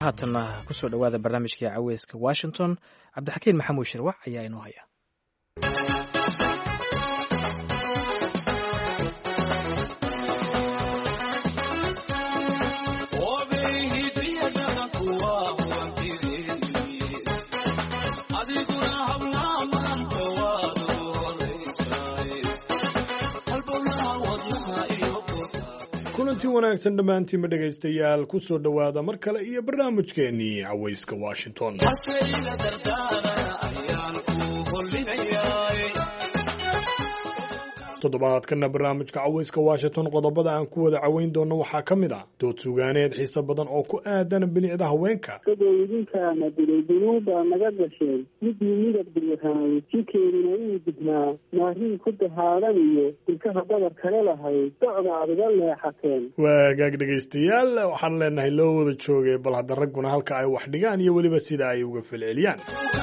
haatanna kusoo dhowaada barnaamijkai caweyska washington cabdixakiin maxamuud shirwac ayaa inoo haya kulanti wanaagsan dhammaantiinba dhegaystayaal ku soo dhowaada mar kale iyo barnaamijkeennii cawayska washington toddobaadkana barnaamijka cawayska washington qodobada aan ku wada caweyn doono waxaa ka mid ah dood sugaaneed xiise badan oo ku aadan bilicda haweenka isagoo idinkaana dilay dunuubaa naga gasheen midii midab diryahaay jikeedina uu dibnaa maariin ku dahaadan iyo dilkaha badar kale lahayd docda aad iga leexateen waagaag dhegaystayaal waxaan leenahay loo wada joogay bal hadda ragguna halka ay wax dhigaan iyo weliba sida ay uga falceliyaan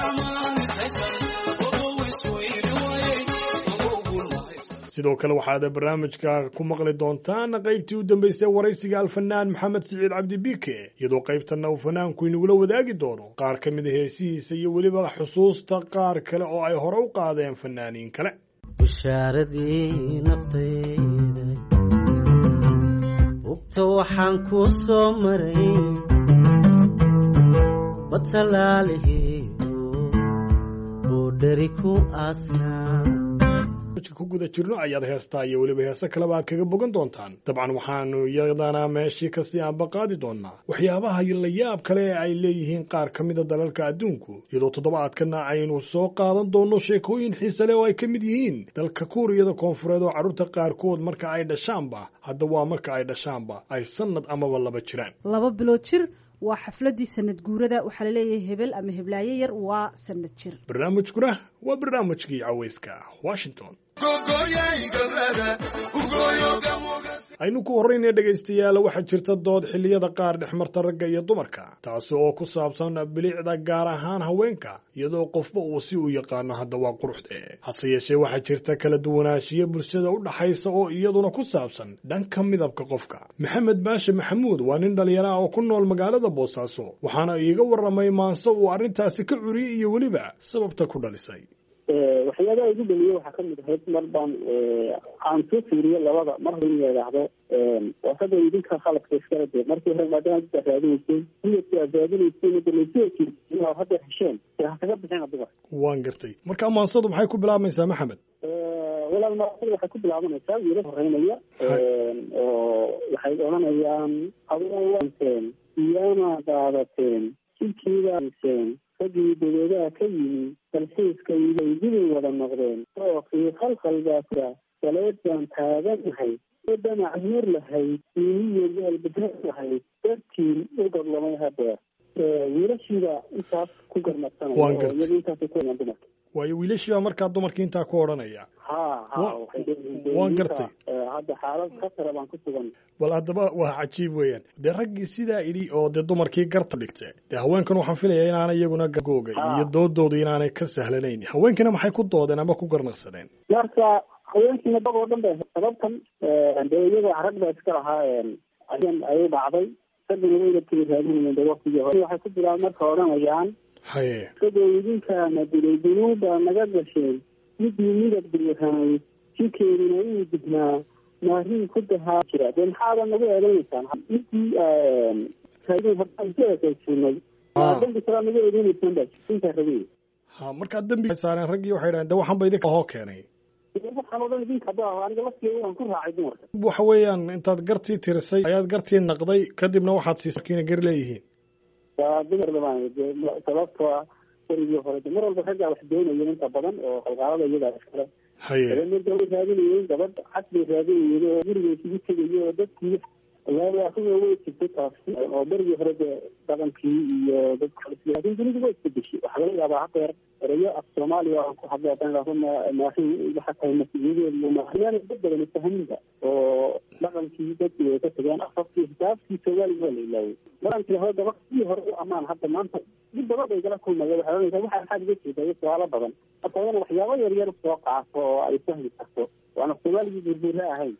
sidoo kale waxaad barnaamijka ku maqli doontaan qaybtii u dambeysay waraysiga alfanaan maxamed siciid cabdi biike iyadoo qaybtanna uu fanaanku inagula wadaagi doono qaar ka mid a heesihiisa iyo weliba xusuusta qaar kale oo ay hore u qaadeen fanaaniin kale bushaaradii naftayda bugta waxaan ku soo maray batalaalihiigu oo dheri ku aasnaa ku guda jirno ayaad heestaa iyo weliba heese kaleba aad kaga bogan doontaan dabcan waxaanu iyadana meeshii kasii aanba qaadi doonaa waxyaabaha la yaab kale ee ay leeyihiin qaar ka mida dalalka adduunku iyadoo toddobaadkana aynu soo qaadan doonno sheekooyin xiise leh oo ay ka mid yihiin dalka kuuriyada koonfureed oo carruurta qaarkood marka ay dhashaanba hadda waa marka ay dhashaanba ay sanad amaba laba jiraan laba bilood jir waa xafladii sanad guurada waxaa laleeyahay hebel ama heblaayo yar waa sanad jir barnaamijkuna waa barnaamijkii cawayska washington aynu ku horraynaya dhegaystayaal waxaa jirta dood xilliyada qaar dhexmarta ragga iyo dumarka taasi oo ku saabsan bilicda gaar ahaan haweenka iyadoo qofba uu si u yaqaano hadda waa quruxde hase yeeshee waxaa jirta kala duwanaanshiyo bulshada u dhaxaysa oo iyaduna ku saabsan dhanka midabka qofka maxamed baashe maxamuud waa nin dhallinyaro ah oo ku nool magaalada boosaaso waxaana iiga warramay maanse uu arrintaasi ka curiyey iyo weliba sababta ku dhalisay waxyaabaha igu dhaliye waxaa kamid ahayd mar baan aan soo fiiriyo labada mar hore in yidhaahdo wasada idinka khaladka iskala de markii hore maadaama dad raadinayseen midabka aad raadinayseen dalasoojii inaad hadda hesheen dee ha kaga bixina dumar waan gartay marka maansadu maxay ku bilaabmaysaa maxamed walaal maasada waxay ku bilaabanaysaa wiila horeynaya oo waxay odhanayaan adowanteen iyamaa daadateen jidkiidaaseen raggii dabeedaha ka yimi dalxiiska idaydibay wada noqdeen ookii khalkhalgaasa galeed baan taaganahay oo dhanac nuur lahayd iiniyo gaalbadar lahayd dartiin u gadlamay hadeer wiilashiiba intaas ku garmadsanaya oo iyada intaas ku dumarka waayo wiilashiibaa markaa dumarkii intaa ku odhanaya ha ha waan gartay hadda xaalad khatara baan ku sugan bal haddaba waa cajiib weeyaan dee raggii sidaa idhi oo dee dumarkii garta dhigte dee haweenkan waxaan filaya inaanay iyaguna googa iyo doodooda inaanay ka sahlanayn haweenkiina maxay ku doodeen ama ku garnaqsadeen marka haweenkiina dad oo dhan ba sababtan dee iyaga rag baa iska lahaa ayay dhacday raggina weynadkii raadinayeen de waktigii hore waxay ku bilaab marka odhanayaan haye isagoo idinkaana dilay dunuubaa naga gasheen midii midab diryahaay jikeedina uu dibnaa maariin ku dahaa jira dee maxaaba nagu eedeynaysaan midii hadaasinay dambi kalaa nagu eedeynaysaan baa intaa rabey ha markaa dembi saareen raggii waxay dhahen de waxaan ba idinka hoo keenay waxaan odhan idinka hadda aniga lafteeda waan ku raacay dumarka waxa weeyaan intaad gartii tirisay ayaad gartii naqday kadibna waxaad siisay markiina gar leeyihiin waa dumar dabaan sababtoo ah warigii hore de mar walba raggaa wax doonayeen inta badan oo qalqaalada iyadaa iskale haye marka way raadinayeen gabadh cad bay raadinayeen oo guriga isugu tegayo oo dadkii walahi asiga way jirtay taasi oo berigii hore dee dhaqankii iyo dadka laakin dunidu way isbedeshay waxaa laga yaabaa hadeer erayo af soomaaliya aan ku hadlo hadan maahin waxa tahay mas-uuliyadeedu maahiyaana dad badan fahaminba oo dhaqankii dadkii way ka tageen afafkii xisaabkii soomaaliga waa la ilaaway maraan tiraahdo gabadhii hore u amaan hadda maanta dib badan bay gala kulmaya waxay ohanaysaa waxa maxaad iga jeeda iyo su-aalo badan marka wadana waxyaabo yar yar soo qaato oo ay fahmi karto waana soomaaligii burbuura ahayn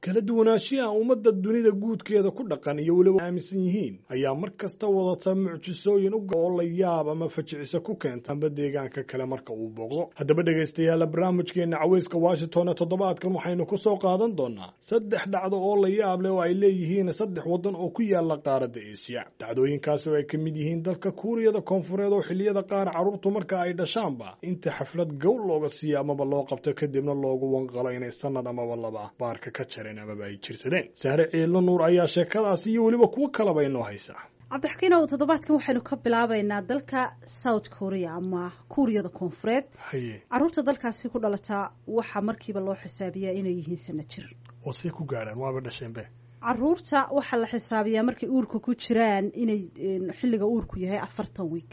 kala duwanaanshiyaha ummadda dunida guudkeeda ku dhaqan iyo weliba aaminsan yihiin ayaa mar kasta wadata mucjisooyin u oo la yaab ama fajicisa ku keenta amba deegaanka kale marka uu booqdo haddaba dhegaystayaala barnaamijkeena caweyska washington ee toddobaadkan waxaynu ku soo qaadan doonaa saddex dhacdo oo la yaab leh oo ay leeyihiin saddex waddan oo ku yaala qaaradda eesiya dhacdooyinkaasi oo ay ka mid yihiin dalka kuuriyada koonfureed oo xilliyada qaar carruurtu marka ay dhashaanba inta xaflad gowl looga siiya amaba loo qabto kadibna loogu wanqalo inay sanad amaba laba baarka ka jareen amaba ay jirsadeen sahre ciidlo nuur ayaa sheekadaasi iyo weliba kuwo kalaba inoo haysa cabdixakiinow toddobaadkan waxaynu ka bilaabaynaa dalka south korea ama kuuriyada koonfureed haye caruurta dalkaasi ku dhalataa waxaa markiiba loo xisaabiyaa inay yihiin sana jir oo see ku gaadhaan waaba dhasheenbe caruurta waxaa la xisaabiyaa markay uurka ku jiraan inay xilliga uurku yahay afartan wiig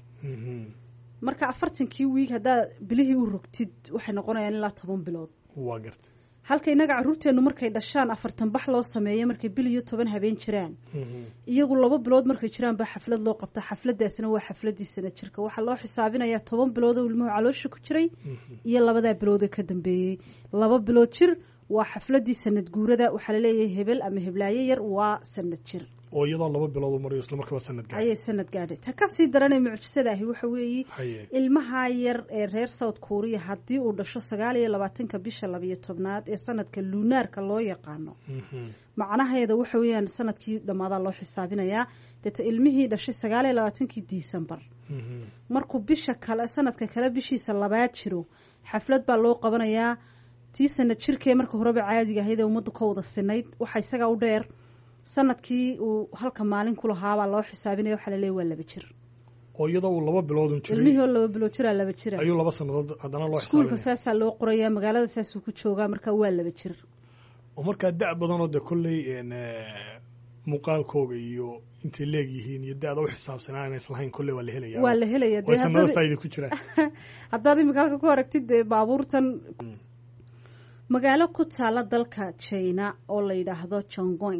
marka afartankii wiig haddaad bilihii u rogtid waxay noqonayaan ilaa toban bilood waa garta halka innaga carruurteennu markay dhashaan afartan bax loo sameeyo markay bil iyo toban habeen jiraan iyagu laba bilood markay jiraan baa xaflad loo qabta xafladaasna waa xafladii sana jirka waxaa loo xisaabinayaa toban bilood oo ilmuhu caloosha ku jiray iyo labadaa bilood ee ka dambeeyey laba bilood jir waa xafladii sanad guurada waxaa laleeyahay hebel ama heblaayo yar waa sanad jir oo iyadoo laba bilood u mariyo isla markaba sanad gaadhay ayay sanad gaadhay ta kasii daranee mucjisada ahi waxa weeye haye ilmaha yar ee reer south korea haddii uu dhasho sagaal iyo labaatanka bisha labayo tobnaad ee sanadka lunaarka loo yaqaano macnaheeda waxa weeyaan sanadkii dhammaadaa loo xisaabinayaa deeta ilmihii dhashay sagaal iyo labaatankii disembar markuu bisha kale sanadka kale bishiisa labaad jiro xaflad baa loo qabanayaa tii sanad jirkee marka horeba caadiga ahayd ee ummaddu ka wada sinayd waxaa isagaa u dheer sanadkii uu halka maalin ku lahaabaa loo xisaabinaya waxaa laleeya waa laba jir oo iyadoo uu laba biloodun ilmihii jiray oo laba bilood jiraa laba jira ayuu laba sannadood haddana loo iskuulka xisaabinaya saasaa loo qorayaa magaalada saasuu ku joogaa marka waa laba jir oo markaa da' badanoo dee kolley een, eh, muuqaalkooga iyo intay leegyihiin iyo da-da u xisaabsanaa inay islahayn kolley waa la helayaa waa la helayaa oo dee sanada haddaad- faa'iida ku jiraan haddaad imika halka ku aragtid dee baabuurtan magaalo ku taala dalka china oo la yidhaahdo jongoing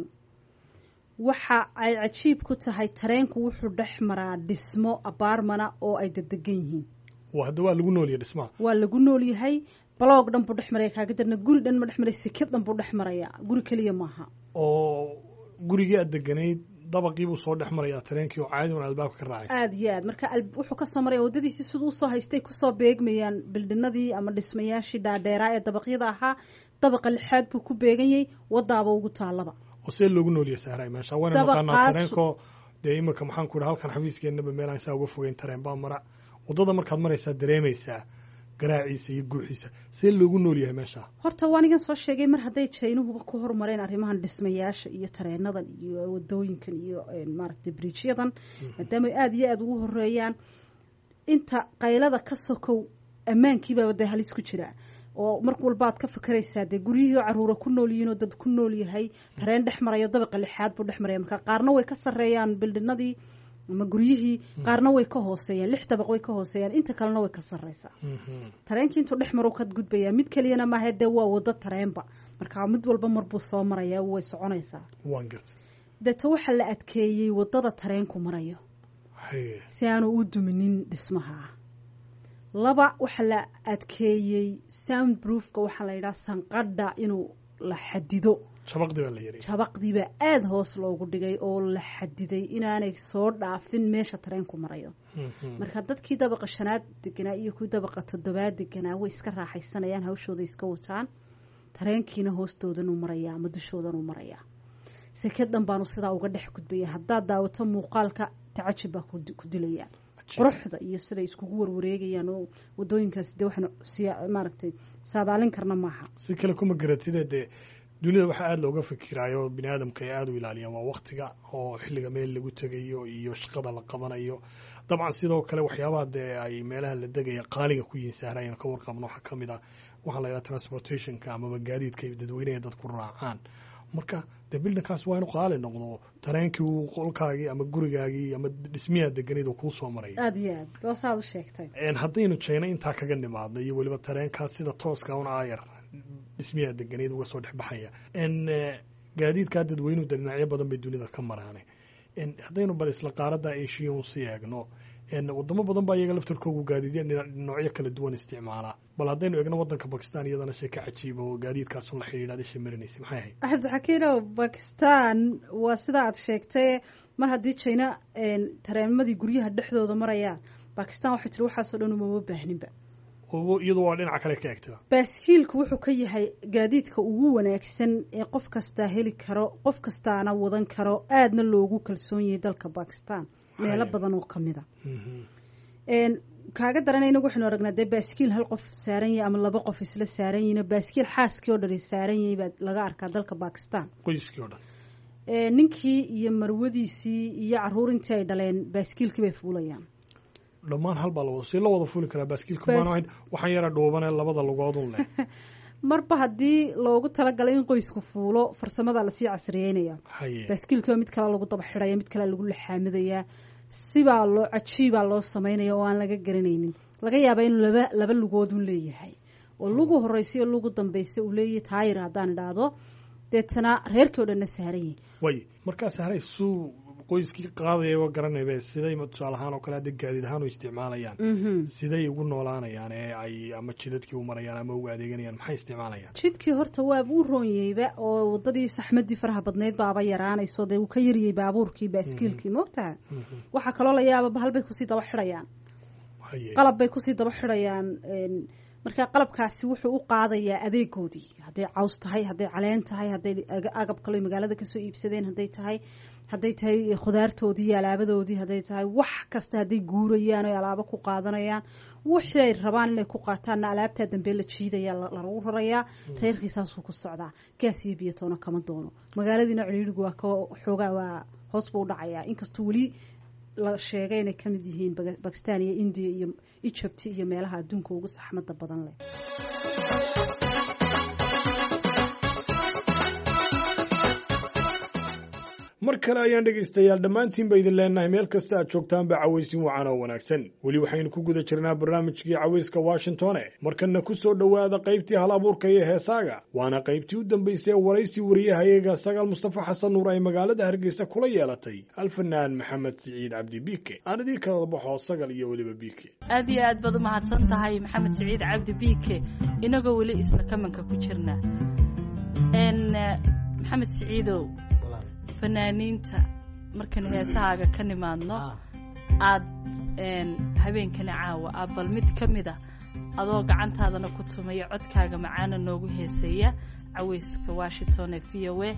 waxa ay cajiib ku tahay tareenku wuxuu dhex maraa dhismo abaarmana oo ay dedegan yihiin waa hadda waa lagu nooliya dhismaha waa lagu nool yahay baloog dhan buu dhex maraya kaaga darna guri dhan ma dhex maraya sikad dhan buu dhex maraya guri keliya maaha oo gurigii aad deganayd dabaqii buu soo dhex marayaa tareenkii oo caadi un albaabka ka raacay aada iyo aad marka al- wuxuu kasoo maraya waddadiisii siduu usoo haystay kusoo beegmayaan bildhinadii ama dhismayaashii dhaadheeraa ee dabaqyada ahaa dabaqa lixaad buu ku beeganyay wadaaba ugu taalaba oo see loogu nooliya sahray meesha waana Dabaqaas- naqaanaa tareenko dee imika maxaan ku idha halkan xafiiskeenaba meelaan saa uga fogeyn tareen baa mara waddada markaad maraysaa dareemaysaa garaaciisa iyo guuxiisa see loogu nool yahay meesha horta waanigan soo sheegay mar hadday jaynuhuba ku horumareen arrimahan dhismayaasha iyo tareenadan iyo wadooyinkan iyo eh, maaragtay bridgeyadan maadaama ay aada iyo aada ugu horeeyaan inta qaylada ka sokow ammaankiibaaba dee halis ku jira oo mar walbaad ka fakaraysaa dee guryihii oo caruura ku nool yihiin oo dad ku nool yahay tareen dhex marayo dabaqa lixaad buu dhex maraya marka qaarna way ka sarreeyaan bildhinadii ama guryihii qaarna way ka hooseeyaan lix dabaq way ka hooseeyaan inta kalena way ka sarreysaa tareenkii intuu dhex maru ka gudbayaa mid keliyana maaha dee waa wado tareenba marka mid walba marbuu soo maraya way soconaysaa waan garta deeta waxaa la adkeeyey wadada tareenku marayo haye si aanu u duminin dhismaha laba waxaa la adkeeyey sound proofka waxaa la yidhaha sanqadha inuu la xadido shabaqdi baa la yiri jabaqdiibaa aada hoos loogu dhigay oo la xadiday inaanay soo dhaafin meesha tareenku marayo marka dadkii dabaqa shanaad deganaa iyo kuwii dabaqa toddobaad deganaa way iska raaxaysanayaan hawshooda iska wataan tareenkiina hoostoodanuu marayaa ama dushoodanuu marayaa seked dhan baanu sidaa uga dhex gudbaya haddaad daawato muuqaalka tacajib baa ku ku dilaya quruxda iyo siday iskugu warwareegayaan oo wadooyinkaas dee waxaanu siya maaragtay saadaalin karna maaha si kale kuma garatide dee dunida waxaa aada looga fikiraayo bini aadamka ay aada u ilaaliyaan waa waktiga oo xilliga meel lagu tegayo iyo shaqada la qabanayo dabcan sidoo kale waxyaabaha dee ay meelaha la degaya qaaliga ku yihiin sahrayaan ka warqabno waxaa kamid ah waxaa la yidhaha transportationka amaba gaadiidka ay dadweynaha dadku raacaan marka dee bildinkaas waa inu qaali noqdo tareenkii uu qolkaagii ama gurigaagii ama dhismiyaa deganid uu kuu soo maraya aada iyo aad waa saad u sheegtay Een, haddaynu jeyna intaa kaga nimaadno iyo weliba tareenkaas sida tooska un aayar dhismiyaa deganeed uga soo dhexbaxaya n gaadiidkaa dadweynuhu de dhinacyo badan bay dunida ka maraane Een, haddaynu bal isla qaarada eshiya un si eegno wadamo badan baa iyaga laftarkoogu gaadiidya noocyo kala duwan isticmaalaa bal haddaynu eegno wadanka bakistan iyadana sheeka cajiiba oo gaadiidkaasun la xidhiidha adisha marinaysa maxay ahayd cabdixakiinow bakistan waa sida aad sheegtay mar haddii jina tareemadii guryaha dhexdooda marayaan bakistan waxay tiri waxaasoo dhan umama baahninba iyadu waa dhinaca kale ka egtaba baaskiilku wuxuu ka yahay gaadiidka ugu wanaagsan ee qof kastaa heli karo qof kastaana wadan karo aadna loogu kalsoon yahay dalka bakistan meelo badan oo kamid a kaaga daranay inagu waxaynu aragnaa dee baaskiil hal qof saaran yahay ama laba qof isla saaran yihin baaskiil xaaskii oo dhan saaran yahay baa laga arkaa dalka bakistan qoyskii o dhan ninkii iyo marwadiisii iyo caruurintii ay dhaleen baaskiilkii bay fuulayaan dhammaan hal baa la wada si la wada fuuli karaa baaskiilka maan waxaan yara dhuubanee labada lugoodun leh marba haddii loogu talagalay in qoysku fuulo farsamada lasii casriyeynaya baaskiilkiiba mid kale lagu daba xidhaya mid kale lagu laxaamidayaa sibaa loo cajiibaa loo samaynaya oo aan laga garanaynin laga yaaba inuu laba laba lugoodun leeyahay oo lugu horeysa iyo lugu dambeysa uu leeyahay taayir haddaan idhaahdo deetana reerkii o dhanna saaran yihin way markaas haray suu qoyskii qaadayaba garanayba siday tusaale ahaan oo kale hadda gaadiid ahaan u isticmaalayaan siday ugu noolaanayaan ee ay ama jidadkii u marayaan ama uga adeeganayaan maxay isticmaalayaan jidkii horta waaba u roonyeyba oo wadadii saxmadii faraha badnayd baaba yaraanayso dee uu ka yariyey baabuurkii baaskiilkii moogtaha waxaa kaloo la yaaba bahal bay kusii daba xidhayaan qalab bay kusii daba xidhayaan marka qalabkaasi wuxuu u qaadayaa adeegoodii hadday caws tahay hadday caleen tahay hadday agab kalo magaalada kasoo iibsadeen hadday tahay hadday tahay khudaartoodii iyo alaabadoodii hadday tahay wax kasta hadday guurayaan o alaabo ku qaadanayaan wixii ay rabaan inay ku qaataanna alaabtaa dambe la jiidaya lagu rarayaa reerkii saasuu ku socdaa gaas iyo biyatoona kama doono magaaladiina ciriirigu waa ka xoogaa waa hoos buu dhacayaa inkastoo weli la sheegay inay kamid yihiin bakistan iyo indiya iyo egypt iyo meelaha adduunka ugu saxmada badan leh mar kale ayaan dhegaystayaal dhammaantiinba idin leenahay meel kasta aad joogtaanba cawaysin wacan oo wanaagsan weli waxaynu ku guda jirnaa barnaamijkii cawayska washingtone markanna ku soo dhowaada qaybtii hal abuurka iyo heesaaga waana qaybtii u dambaysay ee waraysi wariyahayaga sagaal mustafa xasan nuur ay magaalada hargeysa kula yeelatay alfanaan maxamed siciid cabdi biike aan idin kala baxo sagal iyo weliba biike aad iyo aad baad umahadsan tahay maxamed siciid cabdi biike inagoo weli isla kamanka ku jirna maxamed siciidow fanaaniinta markaynu heesahaaga ka nimaadno aad habeenkani caawa ah bal mid ka mid a adoo gacantaadana ku tumaya codkaaga macaana noogu heeseeya caweyska washington ee v o a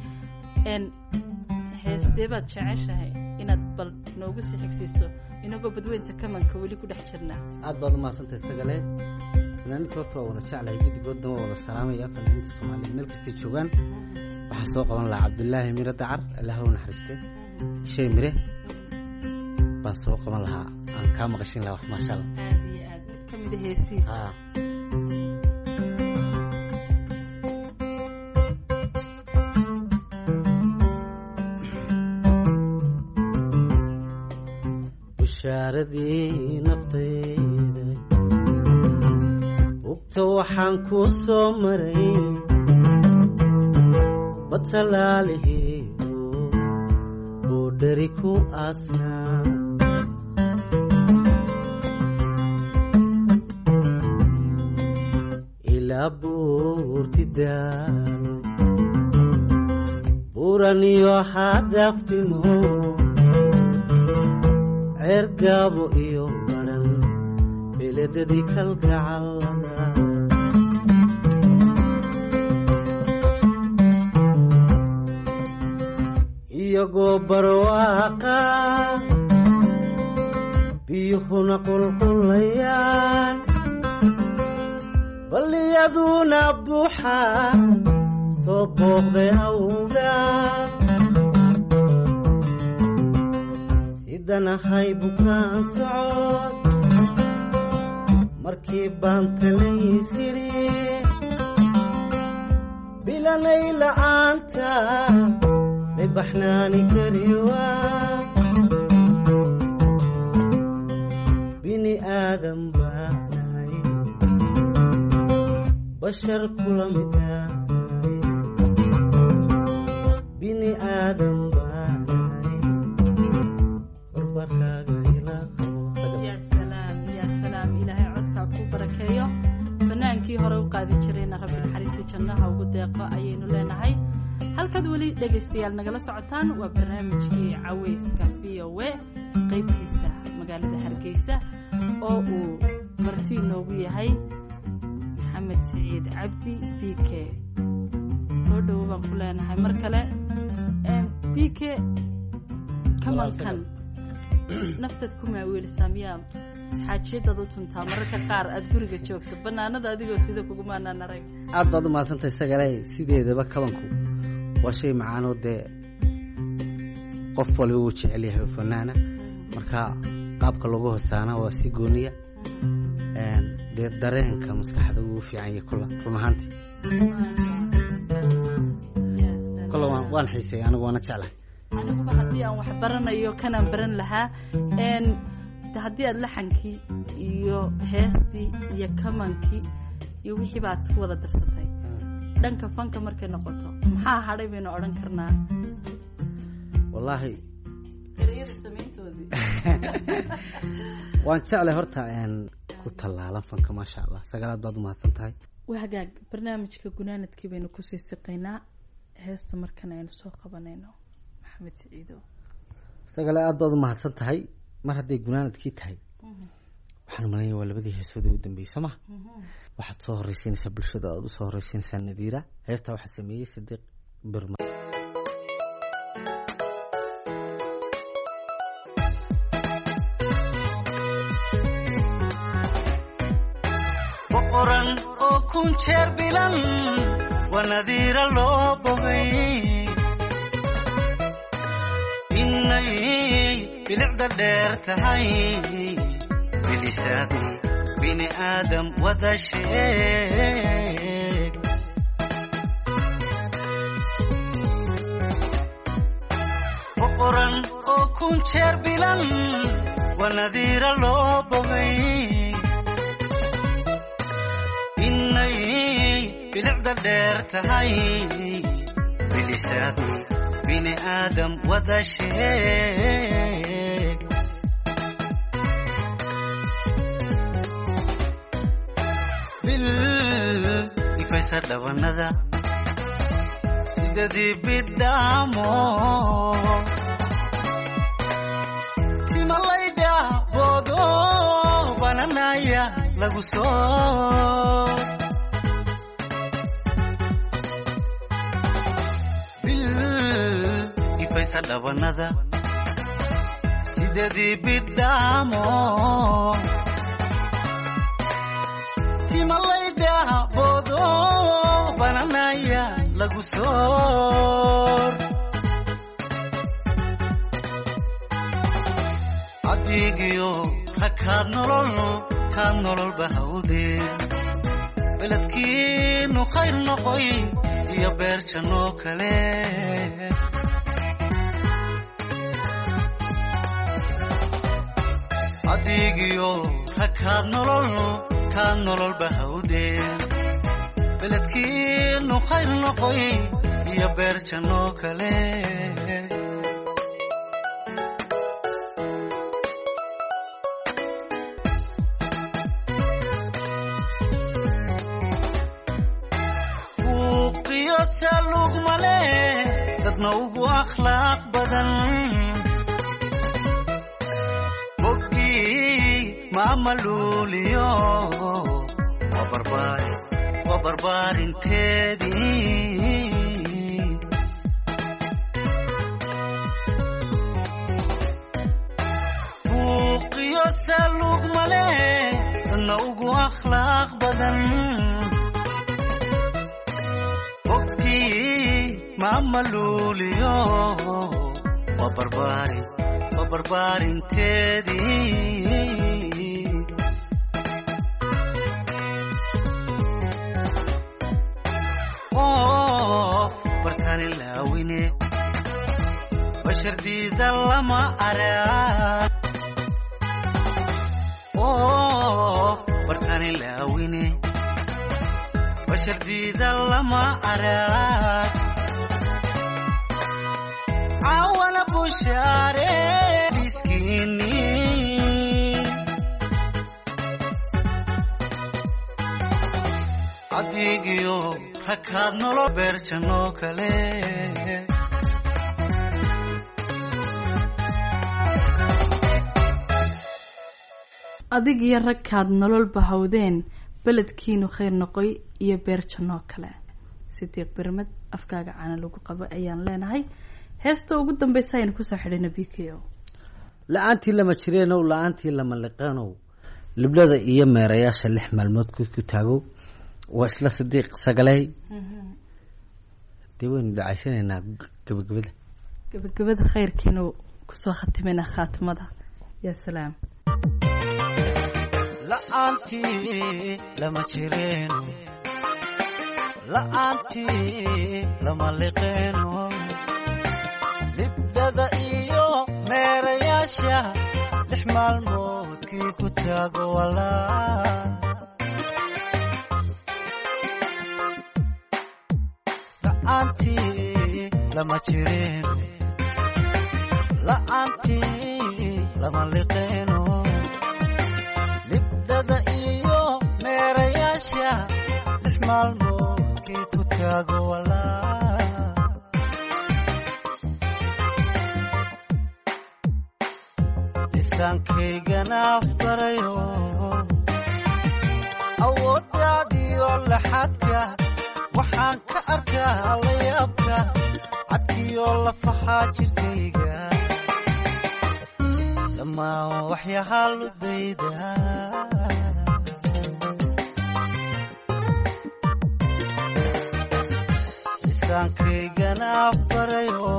heestee baad jeceshahay inaad bal noogu sii xigsiiso inagoo badweynta kamanka weli ku dhex jirnaa aad baad umahadsantahay sagale fanaaniinta horta waa wada jeclahay gidigoodna waa wada salaamaya fanaaniinta soomaaliya meel kastay joogaan waxaa soo qaban lahaa cabdulaahi mire dacar allah u naxariiste shay mire baan soo qaban lahaa aan kaa maqashin lahaa wax maasha allah aad iyo aad mid ka mid a heesiisa haa bushaaradii naftayda bugta waxaan kuu soo maray batalaalihiigu uu dheri ku aasnaa ilaa buurti daalo buuraniyo hadaftimo ceergaabo iyo badhan beledadii kalgacalada iyagoo barwaaqa biyuhuna qulqulayaan balliyaduna buuxaan soo booqday awga sidanahay bukaan socod markii baan talaysidhi bilanay la'aanta baxnaani kariwa bini aadan baanahay bashar kula midahay bini aadan baanahay barbarkaaga ilaa qabo nagala socotaan waa barnaamijkii caweyska v o a qeybtiisa magaalada hargeysa oo uu marti inoogu yahay maxamed siciid cabdi b k soo dhowo baan ku leenahay mar kale b k kamankan naftaad ku maaweelisaa miyaa xaajiyadaad u tuntaa mararka qaar aada guriga joogto banaanada adigoo sida kugumaanaan arag aad baad u mahadsantahay sagale sideedaba kabanku waa shay macaanoo dee qof waliba uu jecel yahay oo fanaana marka qaabka lagu hosaana waa si gooniya dee dareenka maskaxda uu fiican yahay kula run ahaantii kolle waan waan xiisay anigu waana jeclahay aniguba haddii aan wax baranayo kanaan baran lahaa n de haddii aada laxankii iyo heestii iyo kamankii iyo wixii baad isku wada darsatay dhanka fanka markay noqoto maxaa hadhay baynu odhan karnaa wallaahi ereyada samayntoodii waan jeclay horta ku tallaalan fanka maasha allah sagaalaad baad u mahadsan tahay waa hagaag barnaamijka gunaanadkii baynu kusii siqaynaa heesta markan aynu soo qabanayno maxamed siciido sagale aad baad u mahadsan tahay mar hadday gunaanadkii tahay waxaan malanaya waa labadii heesoodii u dambeeyey soo maha waxaad soo horeysiinaysaa bulshada aad usoo horeysiinaysaa nadiira heestaa waxaa sameeyey sadiiq birma boqoran oo kun jeer bilan waa nadiira loo bogay inay bilicda dheer tahay bilisaadii bini aadam wada sheeg boqoran oo kun jeer bilan waa nadiira loo bogay inay bilicda dheer tahay bilisaadii bini aadam wada sheeg bil ifaysa dhabanada sidadii bidhaamo timalaydha boodo bananaya lagu soo bil ifaysa dhabanada sidadii bidhaamo timalaydha boodo bananaya lagu soor adigiyo rakaad nolol kaad nolol bahawdeen beledkiinu khayr noqoy iyo beer jannoo kale adigiyo rakaad nolol kaad nolol bahawdeen beledkiinu khayr noqoy iyo beer jannoo kale buuqiyo salug male dadna ugu akhlaaq badan boggii maamaluuliyo waa barbaari waa barbaarinteedii buuqiyo salug male dadna ugu akhlaaq badan boggii maamaluuliyo waa barbaari waa barbaarinteedii qof bartani laawine bashardiida lama arag qof bartani laawine bashardiida lama arag cawana bushaare diskiini adigiyo rakaad nolol beer jannoo kale adig iyo ragkaad nolol bahawdeen beledkiinu khayr noqoy iyo beer jannoo kale sidiiq birmad afkaaga caana lagu qabo ayaan leenahay heesta ugu dambeysa aynu kusoo xidhayna b k o la-aantii lama jireenow la-aantii lama liqeenow liblada iyo meerayaasha lix maalmood ku ku taagow waa isla sidiiq sagaley dee waynu dacaysanaynaa gabagabada gabagabada khayrkiinu kusoo khatimayna khaatimada yaa salaam la'aantii lama jireeno la'aantii lama liqeeno libdhada iyo meerayaasha lix maalmoodkii ku taago walaa la'aantii lama jireeno la'aantii lama liqeeno libdhada iyo meerayaasha lix maalmoodkii ku taago walaa lisaankaygana barayo awooddaadiyo laxadka waxaan ka arkaa layaabka cadkiyo lafaxaa jirkayga dhammaan waxyahaa ludayda lisaankaygana barayo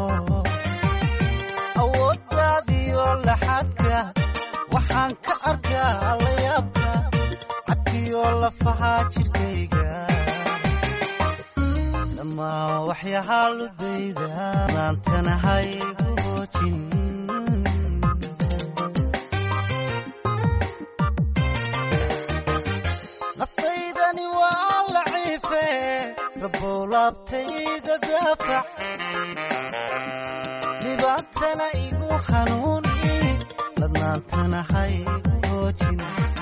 awooddaadiyo laxadka waxaan ka arkaa layaabka cadkiyo lafaxaa jirkayga dhammaan waxyahaa ludayda maantana haygu hoojin naftaydani waa laciife rabow laabtayda daafac dhibaatana igu hanuuni ladnaantana haygu hoojin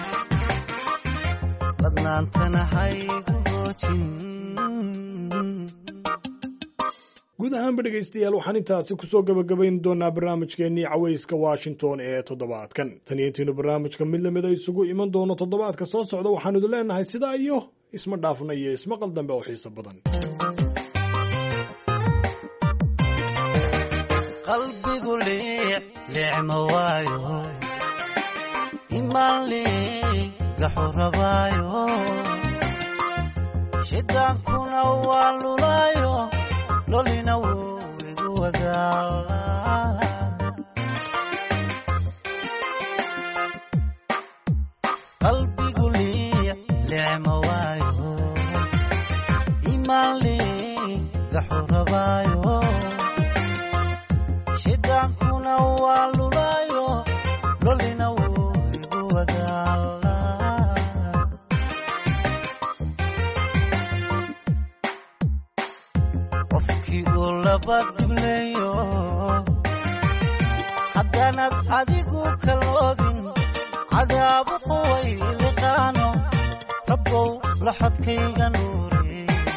ladnaantana haygu hoojin guud ahaanba dhegaystayaal waxaan intaasi kusoo gabagabayn doonaa barnaamijkeennii cawayska washington ee toddobaadkan tan iyo intiinu barnaamijka mid lamida isugu iman doono toddobaadka soo socda waxaanu idin leenahay sidaa iyo isma dhaafna iyo ismaqal dambe oo xiiso badan qalbigu liic liicma waayo imaan liigaxu rabaayo shidaankuna waa lulaayo lolina wuu igu wadaala qalbigu liic liicma waayo imaan liigaxu rabaayo shidaankuna waa lulaayo lolina wuu igu wadaala qofkii uu laba dhibleeyo haddaanad adigu kaloodin cadaabu quway liqaano rabbow laxodkayga nuuri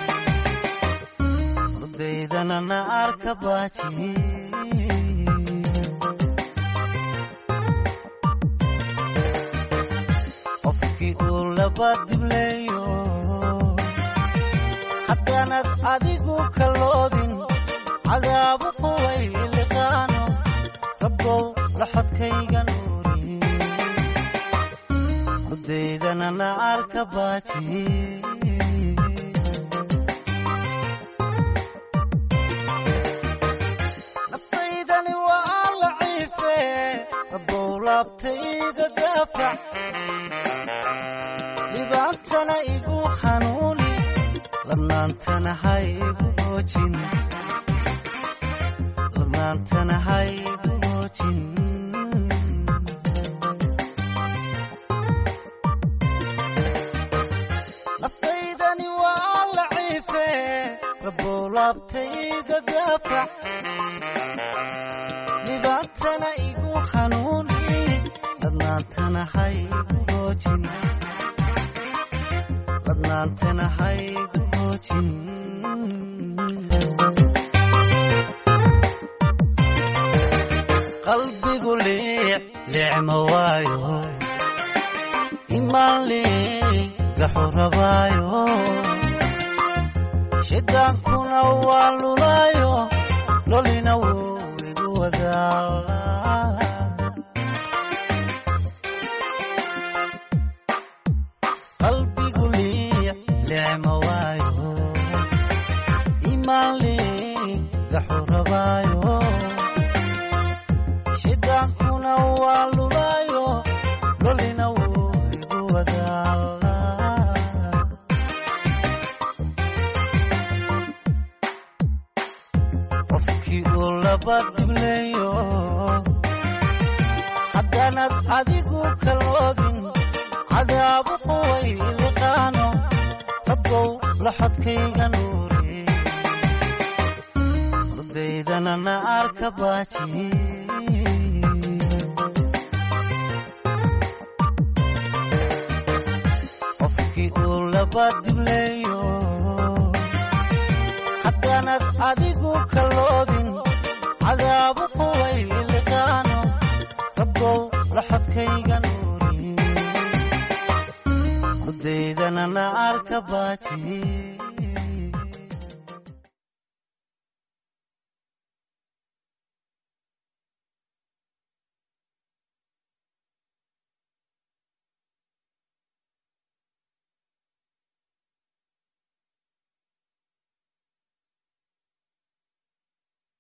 urdaydana na arka baaji qofkii uu laba dhibleeyo haddaanad adigu kaloodin cadaabu quway liqaano rabbow laxodkayga nuuri urdaydana na arka baaji naftaydani waa laciife rabbow laabtayda daafac dhibaatana igu hanuuni ladnaantana haygu hoojin ladnaantana haygu hoojin naftaydani waa laciife rabbow laabtayda daafac dhibaatana igu hanuuni ladnaantana haygu hoojin ladnaantana haygu hoojin qalbigu liic liicma waayo imaanle gaxurabaayo shidaankuna waa lulaayo lolina wuu igu wadaa qalbigu liic lecma waayo imaanle gaxurabaayo shidaankuna waa lulaayo lolina wuu igu wadaa qofkii uu laba dibleeyo haddaanad adigu kaloodin cadaabu quway liqaano rabbow laxodkayga nuuri ardaydana na arka baaji qofkii uu laba dibleeyo haddaanad adigu kaloodin cadaabu quway liqaano rabbow laxodkayga nuuri ardaydana na arka baaji